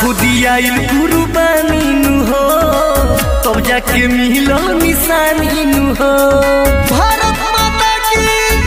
लाखो दियाइल कुर्बानी नु हो तब जाके मिलो निशानी नु हो भारत माता की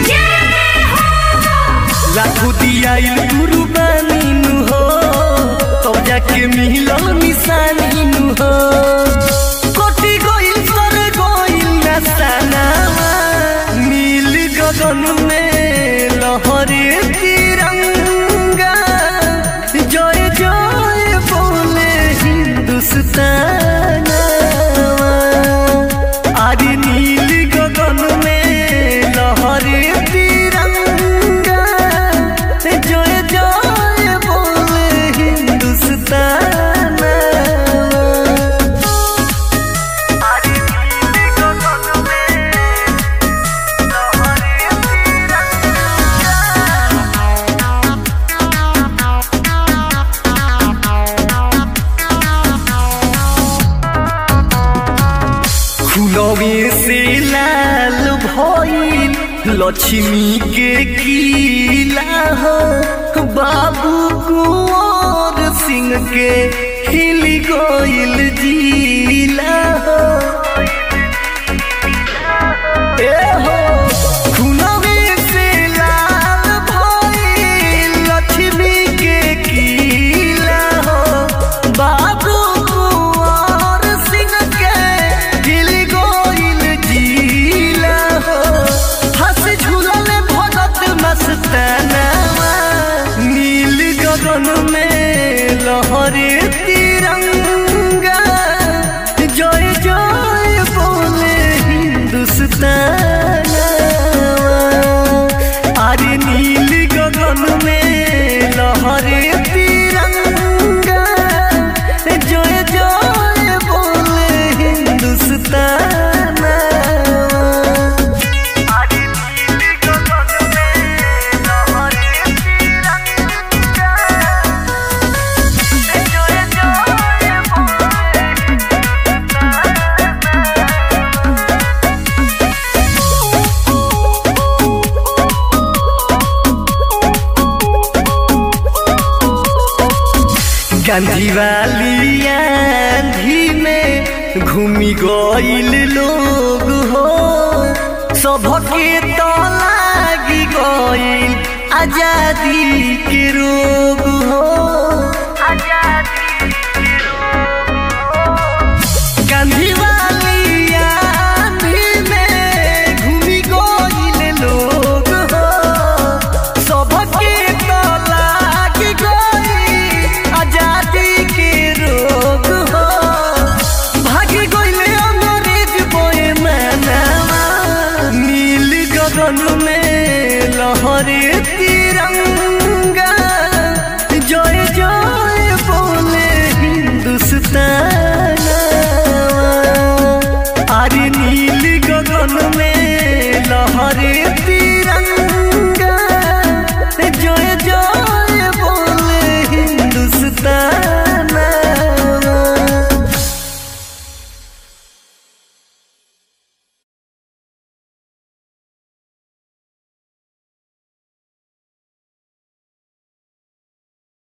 लाखो दियाइल कुर्बानी नु हो तब जाके मिलो निशानी नु हो कोटि गोइल सर गोइल नसाना नील गगन में लहरे तिरंगा जय जय बोले हिंदुस्तान आदि नील गगन में लहरे तिरंगा जय जय बोले हिंदुस्तान आदि नील गगन में लहरे खुलवे से लाल भइल लक्ष्मी के किला हो बाबू कुंवर सिंह के हिल गइल जिला हो ए हो खुलवे से लाल भइल लक्ष्मी के किला हो बाबू कुंवर सिंह के हिल गइल जिला हो हंस झूलल भगत मस्ताना नील गगन में लहरे तिरंगा जय जय बोले हिंदुस्तान अरे नील गगन में लहरे तिरंगा जय जय बोले हिंदुस्तान अरे नील गगन में लहरे तिरंगा जय जय बोले गांधी वाली आंधी में घूमी गइल लोग हो सबके तो लागी गइल आजादी के रोग हो गांधी वाली आंधी में घूमी गइल लोग हो सबके तो लागी गइल आजादी के रोग हो भागी गइले अंग्रेज बोए मानवा नील गगन में लहरे तिरंगा जय जय बोले हिंदुस्तान अरे नील गगन में लहरे